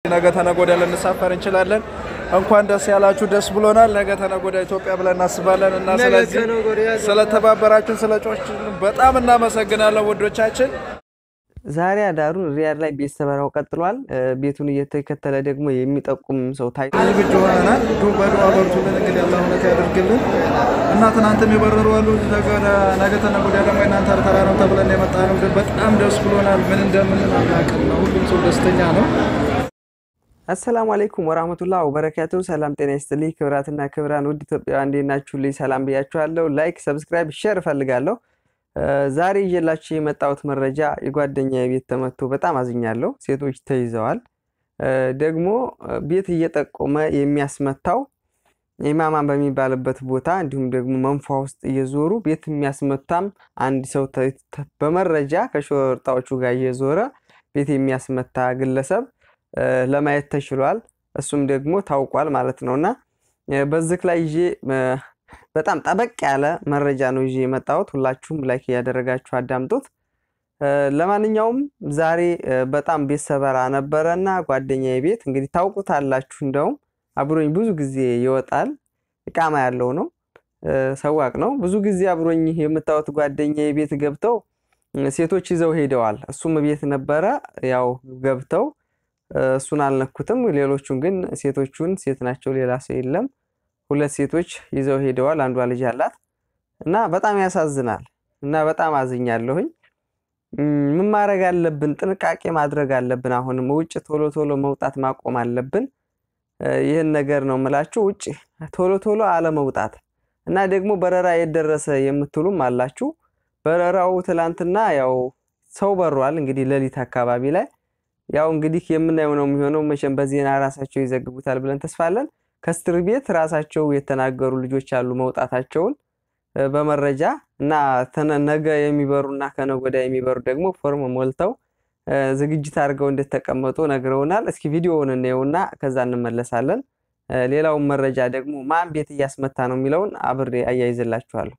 ነገ ተነገ ወዲያ ልንሳፈር እንችላለን። እንኳን ደስ ያላችሁ፣ ደስ ብሎናል። ነገ ተነገ ወዲያ ኢትዮጵያ ብለን እናስባለን እና ስለዚህ ስለተባበራችሁን ስለ ጮች በጣም እናመሰግናለን ውዶቻችን። ዛሬ አዳሩን ሪያድ ላይ ቤት ሰበራው ቀጥሏል። ቤቱን እየተከተለ ደግሞ የሚጠቁም ሰው ታይ ዝግጁ ሆነናል። ዱ በዱዓ በርቱልን። እንግዲህ አላህ እውነት ያደርግልን እና ትናንትም የበረሩ አሉ። ነገ ተነገ ወዲያ ደግሞ የእናንተ ተራ ነው ተብለን የመጣ ነው። በጣም ደስ ብሎናል። ምን እንደምንል አናውቅም ነው። ሁሉም ሰው ደስተኛ ነው። አሰላሙ አለይኩም ወራህመቱላህ ወበረካቱ። ሰላም ጤና ይስጥልኝ። ክብራትና ክብራን ውድ ኢትዮጵያውያን እንዴት ናችሁልኝ? ሰላም ብያችኋለሁ። ላይክ፣ ሰብስክራይብ፣ ሼር እፈልጋለሁ። ዛሬ ይዤላችሁ የመጣሁት መረጃ የጓደኛ ቤት ተመቶ በጣም አዝኛለሁ። ሴቶች ተይዘዋል። ደግሞ ቤት እየጠቆመ የሚያስመታው ኢማማን በሚባልበት ቦታ እንዲሁም ደግሞ መንፏ ውስጥ እየዞሩ ቤት የሚያስመታም አንድ ሰው በመረጃ ከሾርጣዎቹ ጋር እየዞረ ቤት የሚያስመታ ግለሰብ ለማየት ተችሏል። እሱም ደግሞ ታውቋል ማለት ነው እና በዚህ ላይ ይዤ በጣም ጠበቅ ያለ መረጃ ነው ይዤ የመጣሁት። ሁላችሁም ላይክ እያደረጋችሁ አዳምጡት። ለማንኛውም ዛሬ በጣም ቤት ሰበራ ነበረ እና ጓደኛዬ ቤት እንግዲህ ታውቁታላችሁ። እንደውም አብሮኝ ብዙ ጊዜ ይወጣል። እቃማ ያለው ነው፣ ሰዋቅ ነው። ብዙ ጊዜ አብሮኝ የምታዩት ጓደኛዬ ቤት ገብተው ሴቶች ይዘው ሄደዋል። እሱም ቤት ነበረ። ያው ገብተው እሱን አልነኩትም። ሌሎቹን ግን ሴቶቹን ሴት ናቸው፣ ሌላ ሰው የለም። ሁለት ሴቶች ይዘው ሄደዋል። አንዷ ልጅ አላት እና በጣም ያሳዝናል እና በጣም አዝኛለሁኝ። ምን ማድረግ አለብን? ጥንቃቄ ማድረግ አለብን። አሁንም ውጭ ቶሎ ቶሎ መውጣት ማቆም አለብን። ይህን ነገር ነው የምላችሁ። ውጭ ቶሎ ቶሎ አለመውጣት እና ደግሞ በረራ የደረሰ የምትሉም አላችሁ። በረራው ትላንትና ያው ሰው በሯል። እንግዲህ ሌሊት አካባቢ ላይ ያው እንግዲህ የምናየው ነው የሚሆነው። መቼም በዜና ራሳቸው ይዘግቡታል ብለን ተስፋለን። ከእስር ቤት ራሳቸው የተናገሩ ልጆች አሉ መውጣታቸውን በመረጃ እና ነገ የሚበሩ እና ከነገ ወዲያ የሚበሩ ደግሞ ፎርም ሞልተው ዝግጅት አድርገው እንደተቀመጡ ነግረውናል። እስኪ ቪዲዮውን እናየውና ከዛ እንመለሳለን። ሌላውን መረጃ ደግሞ ማን ቤት እያስመታ ነው የሚለውን አብሬ አያይዝላችኋለሁ።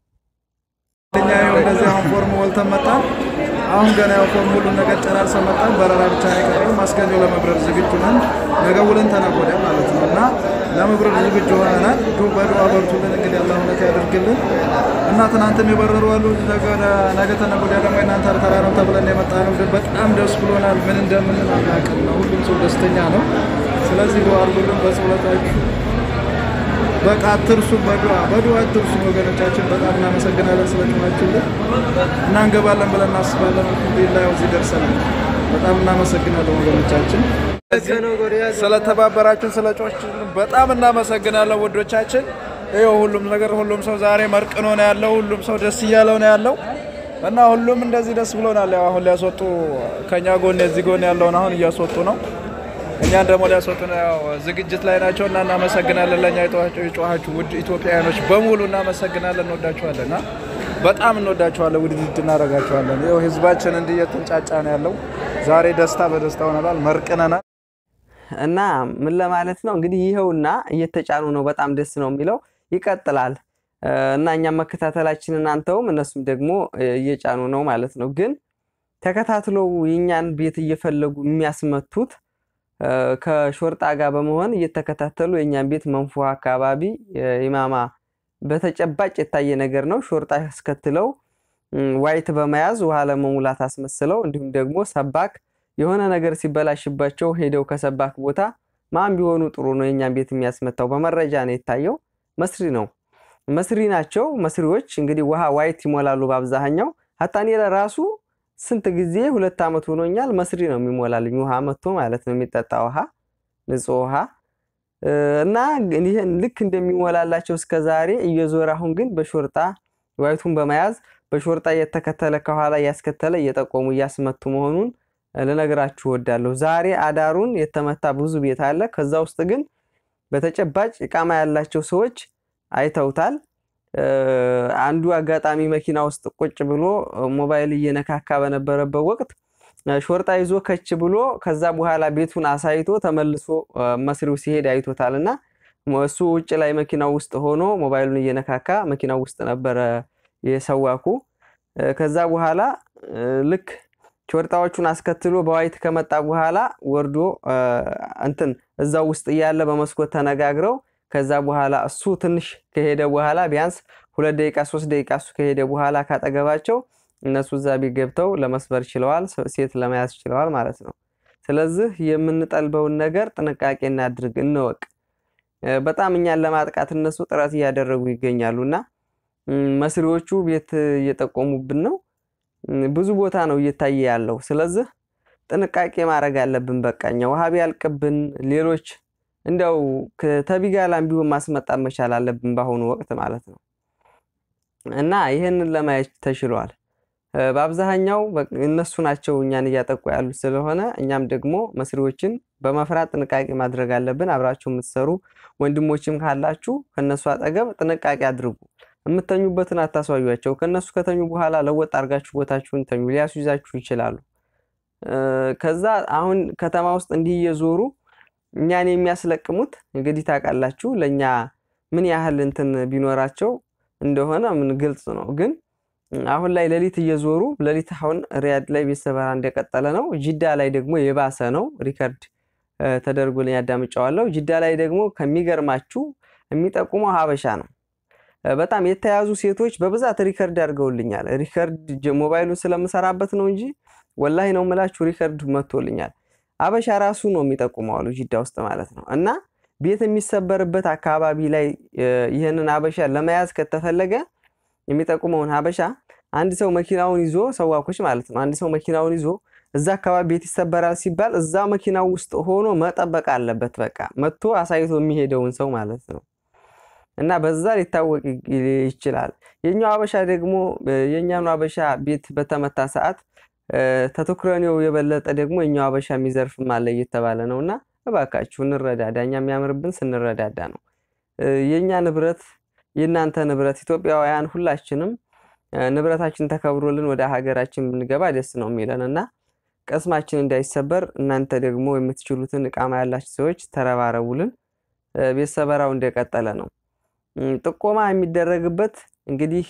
እኛ ይኸው እንደዚህ አሁን ፎርም ሞልተን መጣን። አሁን ገና ያው ፎርም ሁሉን ነገር ጨራርሰን መጣን። በረራ ብቻ ነው የቀረው። ማስገኘው ለመብረር ዝግጁ ነን። ነገ ውለን ተነገ ወዲያ ማለት ነው እና ለመብረር ዝግጁ ሆነናል። ዱ በዱዓ በርቱልን። እንግዲህ አላህ እውነት ያደርግልን እና ትናንትም የበረሩ አሉ። ነገ ተነገ ወዲያ ደግሞ የእናንተ ተራ ነው ተብለን የመጣ ነው። በጣም ደስ ብሎናል። ምን እንደምንል አናውቅም ነው። ሁሉም ሰው ደስተኛ ነው። ስለዚህ ዱዓ አድርጉልን በጸሎታችሁ በቃ አትርሱ። በዱዓ በዱዓ አትርሱ ወገኖቻችን። በጣም እናመሰግናለን ስለጮኻችሁልን እና እንገባለን ብለን እናስባለን። አልሐምዱሊላህ ያው እዚህ ደርሰናል። በጣም እናመሰግናለን ወገኖቻችን ስለተባበራችሁን ስለ ጮኻችሁልን በጣም እናመሰግናለን ውዶቻችን። ይኸው ሁሉም ነገር ሁሉም ሰው ዛሬ መርቅኖ ነው ያለው። ሁሉም ሰው ደስ እያለው ነው ያለው እና ሁሉም እንደዚህ ደስ ብሎናል። ያው አሁን ሊያስወጡ ከኛ ጎን የዚህ ጎን ያለውን አሁን እያስወጡ ነው እኛን ደግሞ ሊያስወጡን ያው ዝግጅት ላይ ናቸው እና እናመሰግናለን። ለእኛ የጮኻችሁ ውድ ኢትዮጵያውያኖች በሙሉ እናመሰግናለን። እንወዳችኋለን እና በጣም እንወዳችኋለን። ውድድድ እናደርጋችኋለን። ይኸው ህዝባችን እንዲህ እየተንጫጫ ነው ያለው። ዛሬ ደስታ በደስታ ሆነናል፣ መርቅነናል። እና ምን ለማለት ነው እንግዲህ ይኸውና እየተጫኑ ነው። በጣም ደስ ነው የሚለው ይቀጥላል። እና እኛም መከታተላችን እናንተውም እነሱም ደግሞ እየጫኑ ነው ማለት ነው። ግን ተከታትለው የእኛን ቤት እየፈለጉ የሚያስመቱት ከሾርጣ ጋር በመሆን እየተከታተሉ የእኛን ቤት መንፎ አካባቢ ኢማማ በተጨባጭ የታየ ነገር ነው። ሾርጣ ያስከትለው ዋይት በመያዝ ውሃ ለመሙላት አስመስለው እንዲሁም ደግሞ ሰባክ የሆነ ነገር ሲበላሽባቸው ሄደው ከሰባክ ቦታ ማን ቢሆኑ ጥሩ ነው የእኛን ቤት የሚያስመታው? በመረጃ ነው የታየው። መስሪ ነው መስሪ ናቸው። መስሪዎች እንግዲህ ውሃ ዋይት ይሞላሉ በአብዛኛው ሀታኔ ለራሱ ስንት ጊዜ ሁለት ዓመት ሆኖኛል። መስሪ ነው የሚሞላልኝ ውሃ መጥቶ ማለት ነው የሚጠጣ ውሃ ንጹህ ውሃ እና ይህን ልክ እንደሚሞላላቸው እስከ ዛሬ እየዞረ አሁን ግን በሾርጣ ዋይቱን በመያዝ በሾርጣ እየተከተለ ከኋላ እያስከተለ እየጠቆሙ እያስመቱ መሆኑን ልነግራችሁ እወዳለሁ። ዛሬ አዳሩን የተመታ ብዙ ቤት አለ። ከዛ ውስጥ ግን በተጨባጭ እቃማ ያላቸው ሰዎች አይተውታል። አንዱ አጋጣሚ መኪና ውስጥ ቁጭ ብሎ ሞባይል እየነካካ በነበረበት ወቅት ሾርጣ ይዞ ከች ብሎ ከዛ በኋላ ቤቱን አሳይቶ ተመልሶ መስሪው ሲሄድ አይቶታል እና እሱ ውጭ ላይ መኪናው ውስጥ ሆኖ ሞባይሉን እየነካካ መኪናው ውስጥ ነበረ የሰዋኩ። ከዛ በኋላ ልክ ሾርጣዎቹን አስከትሎ በዋይት ከመጣ በኋላ ወርዶ እንትን እዛው ውስጥ እያለ በመስኮት ተነጋግረው ከዛ በኋላ እሱ ትንሽ ከሄደ በኋላ ቢያንስ ሁለት ደቂቃ ሶስት ደቂቃ እሱ ከሄደ በኋላ ካጠገባቸው እነሱ እዛ ቤት ገብተው ለመስበር ችለዋል፣ ሴት ለመያዝ ችለዋል ማለት ነው። ስለዚህ የምንጠልበውን ነገር ጥንቃቄ እናድርግ፣ እንወቅ። በጣም እኛን ለማጥቃት እነሱ ጥረት እያደረጉ ይገኛሉ እና መስሪዎቹ ቤት እየጠቆሙብን ነው። ብዙ ቦታ ነው እየታየ ያለው። ስለዚህ ጥንቃቄ ማድረግ አለብን። በቃ እኛ ውሃ ቢያልቅብን ሌሎች እንዲያው ተቢጋላም ቢሆን ማስመጣት መቻል አለብን በአሁኑ ወቅት ማለት ነው እና ይህንን ለማየት ተችሏል። በአብዛኛው እነሱ ናቸው እኛን እያጠቁ ያሉት ስለሆነ እኛም ደግሞ መስሪዎችን በመፍራት ጥንቃቄ ማድረግ አለብን። አብራችሁ የምትሰሩ ወንድሞችም ካላችሁ ከእነሱ አጠገብ ጥንቃቄ አድርጉ። የምተኙበትን አታስዋዩቸው። ከእነሱ ከተኙ በኋላ ለወጥ አድርጋችሁ ቦታችሁን ተኙ። ሊያስይዛችሁ ይችላሉ። ከዛ አሁን ከተማ ውስጥ እንዲህ እየዞሩ እኛን የሚያስለቅሙት እንግዲህ ታውቃላችሁ፣ ለእኛ ምን ያህል እንትን ቢኖራቸው እንደሆነ ምን ግልጽ ነው። ግን አሁን ላይ ሌሊት እየዞሩ ሌሊት አሁን ሪያድ ላይ ቤት ሰበራ እንደቀጠለ ነው። ጅዳ ላይ ደግሞ የባሰ ነው። ሪከርድ ተደርጎልኝ ያዳምጫዋለሁ። ጅዳ ላይ ደግሞ ከሚገርማችሁ የሚጠቁመው ሀበሻ ነው። በጣም የተያዙ ሴቶች በብዛት ሪከርድ አድርገውልኛል። ሪከርድ ሞባይሉን ስለምሰራበት ነው እንጂ ወላሂ ነው የምላችሁ ሪከርድ መጥቶልኛል። አበሻ ራሱ ነው የሚጠቁመው አሉ ጅዳ ውስጥ ማለት ነው። እና ቤት የሚሰበርበት አካባቢ ላይ ይህንን ሀበሻ ለመያዝ ከተፈለገ የሚጠቁመውን ሀበሻ አንድ ሰው መኪናውን ይዞ ሰዋኮች ማለት ነው። አንድ ሰው መኪናውን ይዞ እዛ አካባቢ ቤት ይሰበራል ሲባል እዛ መኪናው ውስጥ ሆኖ መጠበቅ አለበት። በቃ መጥቶ አሳይቶ የሚሄደውን ሰው ማለት ነው። እና በዛ ሊታወቅ ይችላል። የኛው ሀበሻ ደግሞ የእኛኑ ሀበሻ ቤት በተመታ ሰዓት ተተኩረኔው የበለጠ ደግሞ የኛው ሀበሻ የሚዘርፍም አለ እየተባለ ነው። እና እባካችሁ እንረዳዳ። እኛ የሚያምርብን ስንረዳዳ ነው። የእኛ ንብረት የእናንተ ንብረት ኢትዮጵያውያን ሁላችንም ንብረታችን ተከብሮልን ወደ ሀገራችን ብንገባ ደስ ነው የሚለን እና ቅስማችን እንዳይሰበር እናንተ ደግሞ የምትችሉትን እቃማ ያላችሁ ሰዎች ተረባረቡልን። ቤት ሰበራው እንደቀጠለ ነው። ጥቆማ የሚደረግበት እንግዲህ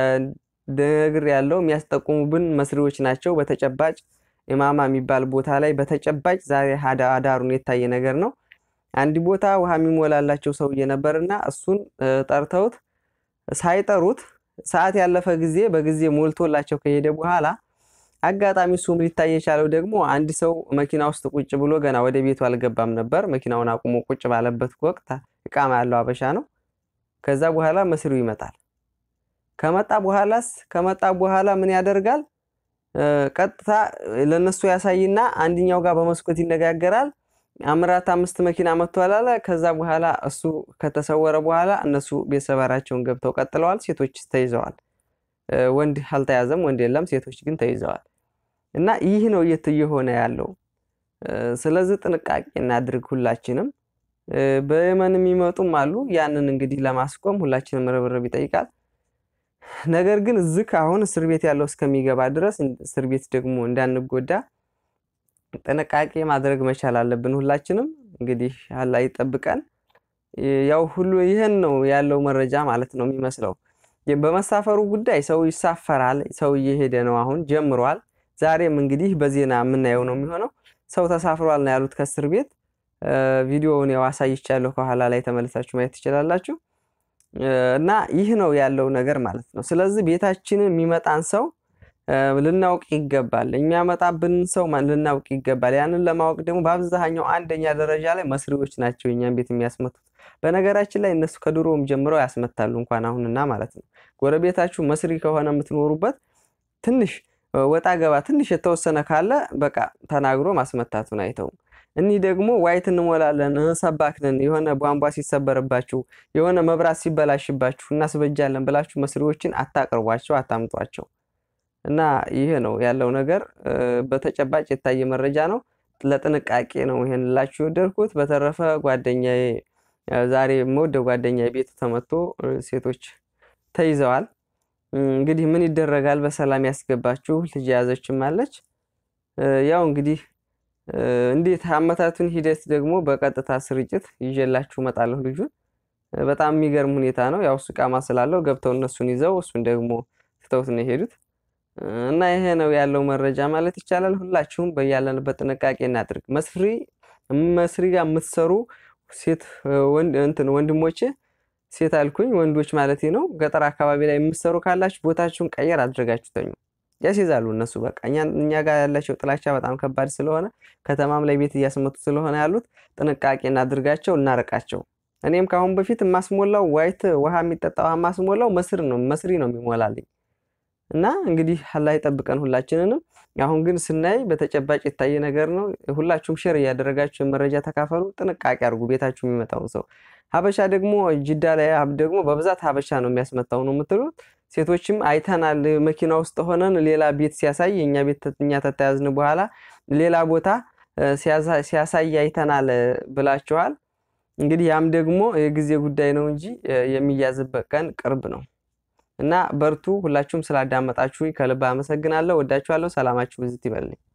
ነግር ያለው የሚያስጠቁሙብን መስሪዎች ናቸው። በተጨባጭ ኢማማ የሚባል ቦታ ላይ በተጨባጭ ዛሬ አዳሩን የታየ ነገር ነው። አንድ ቦታ ውሃ የሚሞላላቸው ሰውዬ ነበርና እሱን ጠርተውት ሳይጠሩት ሰዓት ያለፈ ጊዜ በጊዜ ሞልቶላቸው ከሄደ በኋላ አጋጣሚ እሱም ሊታይ የቻለው ደግሞ አንድ ሰው መኪና ውስጥ ቁጭ ብሎ ገና ወደ ቤቱ አልገባም ነበር። መኪናውን አቁሞ ቁጭ ባለበት ወቅት እቃማ ያለው አበሻ ነው። ከዛ በኋላ መስሪው ይመጣል። ከመጣ በኋላስ ከመጣ በኋላ ምን ያደርጋል? ቀጥታ ለነሱ ያሳይና አንድኛው ጋር በመስኮት ይነጋገራል። አምራት አምስት መኪና መጥቷል አለ። ከዛ በኋላ እሱ ከተሰወረ በኋላ እነሱ ቤት ሰበራቸውን ገብተው ቀጥለዋል። ሴቶች ተይዘዋል። ወንድ አልተያዘም፣ ወንድ የለም። ሴቶች ግን ተይዘዋል። እና ይህ ነው እየሆነ ያለው። ስለዚህ ጥንቃቄ እናድርግ ሁላችንም። በየመን የሚመጡም አሉ። ያንን እንግዲህ ለማስቆም ሁላችንም ርብርብ ይጠይቃል። ነገር ግን እዚህ አሁን እስር ቤት ያለው እስከሚገባ ድረስ እስር ቤት ደግሞ እንዳንጎዳ ጥንቃቄ ማድረግ መቻል አለብን። ሁላችንም እንግዲህ አላህ ይጠብቀን። ያው ሁሉ ይህን ነው ያለው መረጃ ማለት ነው የሚመስለው። በመሳፈሩ ጉዳይ ሰው ይሳፈራል። ሰው እየሄደ ነው፣ አሁን ጀምሯል። ዛሬም እንግዲህ በዜና የምናየው ነው የሚሆነው። ሰው ተሳፍሯል ነው ያሉት ከእስር ቤት። ቪዲዮውን ያው አሳይቻለሁ፣ ከኋላ ላይ ተመልሳችሁ ማየት ትችላላችሁ። እና ይህ ነው ያለው ነገር ማለት ነው። ስለዚህ ቤታችንን የሚመጣን ሰው ልናውቅ ይገባል። የሚያመጣብንን ሰው ልናውቅ ይገባል። ያንን ለማወቅ ደግሞ በአብዛኛው አንደኛ ደረጃ ላይ መስሪዎች ናቸው የኛን ቤት የሚያስመቱት። በነገራችን ላይ እነሱ ከድሮም ጀምረው ያስመታሉ እንኳን አሁንና ማለት ነው። ጎረቤታችሁ መስሪ ከሆነ የምትኖሩበት ትንሽ ወጣ ገባ ትንሽ የተወሰነ ካለ በቃ ተናግሮ ማስመታቱን አይተውም። እኒህ ደግሞ ዋይት እንሞላለን ሰባክንን የሆነ ቧንቧ ሲሰበርባችሁ የሆነ መብራት ሲበላሽባችሁ እናስበጃለን ብላችሁ መስሪዎችን አታቅርቧቸው፣ አታምጧቸው። እና ይህ ነው ያለው ነገር። በተጨባጭ የታየ መረጃ ነው። ለጥንቃቄ ነው ይሄን ላችሁ የወደድኩት። በተረፈ ጓደኛዬ ዛሬ የምወደው ጓደኛዬ ቤቱ ተመቶ ሴቶች ተይዘዋል። እንግዲህ ምን ይደረጋል፣ በሰላም ያስገባችሁ። ልጅ የያዘችም አለች። ያው እንግዲህ እንዴት አመታቱን ሂደት ደግሞ በቀጥታ ስርጭት ይዤላችሁ እመጣለሁ። ልጁን በጣም የሚገርም ሁኔታ ነው። ያው እሱ ቃማ ስላለው ገብተው እነሱን ይዘው እሱን ደግሞ ትተውት ነው የሄዱት። እና ይሄ ነው ያለው መረጃ ማለት ይቻላል። ሁላችሁም በያለንበት ጥንቃቄ እናድርግ። መስፍሪ መስሪ ጋር የምትሰሩ ሴት ወንድ እንትን ወንድሞች ሴት አልኩኝ ወንዶች ማለት ነው። ገጠር አካባቢ ላይ የምትሰሩ ካላችሁ ቦታችሁን ቀየር አድርጋችሁ ተኙ። ያስይዛሉ እነሱ በቃ እኛ ጋር ያላቸው ጥላቻ በጣም ከባድ ስለሆነ ከተማም ላይ ቤት እያስመቱ ስለሆነ ያሉት ጥንቃቄ እናድርጋቸው፣ እናርቃቸው። እኔም ከአሁን በፊት የማስሞላው ዋይት ውሃ የሚጠጣ ውሃ የማስሞላው መስር ነው መስሪ ነው የሚሞላልኝ እና እንግዲህ አላህ ይጠብቀን ሁላችንንም። አሁን ግን ስናይ በተጨባጭ የታየ ነገር ነው። ሁላችሁም ሼር እያደረጋችሁ የመረጃ ተካፈሉ። ጥንቃቄ አድርጉ ቤታችሁ የሚመጣውን ሰው። ሀበሻ ደግሞ ጅዳ ላይ ደግሞ በብዛት ሀበሻ ነው የሚያስመታው ነው የምትሉት ሴቶችም አይተናል። መኪና ውስጥ ሆነን ሌላ ቤት ሲያሳይ የእኛ ቤት እኛ ተተያዝን በኋላ ሌላ ቦታ ሲያሳይ አይተናል ብላችኋል። እንግዲህ ያም ደግሞ የጊዜ ጉዳይ ነው እንጂ የሚያዝበት ቀን ቅርብ ነው እና በርቱ። ሁላችሁም ስላዳመጣችሁ ከልብ አመሰግናለሁ። ወዳችኋለሁ። ሰላማችሁ ብዝት ይበልኝ።